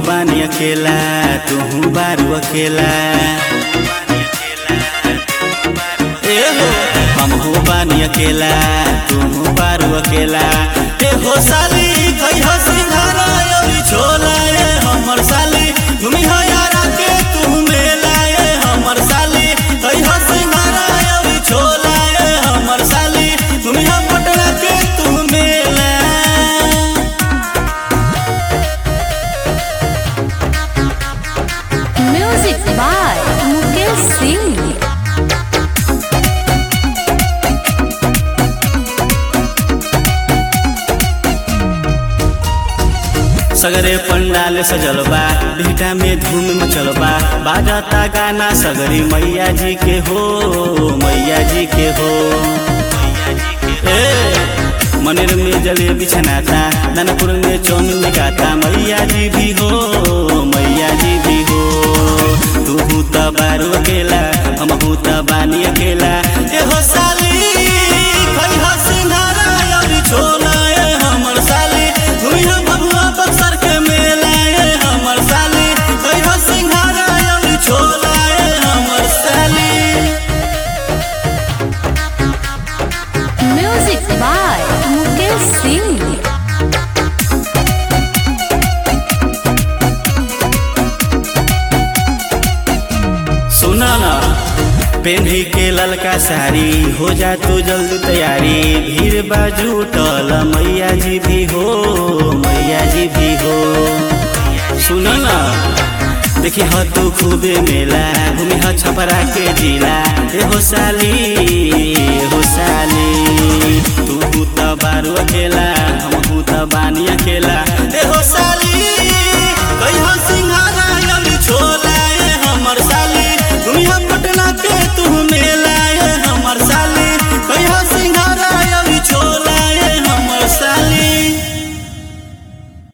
बानी अकेला तू बारू अकेला ए हो हम हो बानी अकेला तू बारू अकेला ए हो साली कई हो सिंघारा योरी छोला ए हमर साली घूमी हो यारा के तू मेला ए हमर साली कई हो सिंघारा योरी छोला ए हमर साली घूमी हो पटना के तू मेला Music by Mukesh Singh. सगरे पंडाल सजल बा भीटा में धूम मचल बा बाजता गाना सगरी मैया जी के हो मैया जी के हो ए मनेर में जलेबी छनाता दानापुर में चौमिन गाता मैया जी भी हो मैया जी भी हो तू हूँ त बारू अकेला हम हूँ त बानी अकेला ए हो साली खई हो सिंघारा अभी छोला ए हमर साली घुमी हो बबुआ बक्सर के मेला ए हमर साली खई हो सिंघारा अभी छोला ए हमर साली Music by Mukesh Singh. सुना ना पेन्ही के ललका साड़ी हो जा तू जल्दी तैयारी भीड़ बाजू टल मैया जी भी हो मैया जी भी हो सुना ना देखी ह तू खूबे मेला घूमी ह छपरा के जिला ए हो साली ए हो साली तू हूँ त बारू अकेला हम हूँ त बानी अकेला ए हो साली कही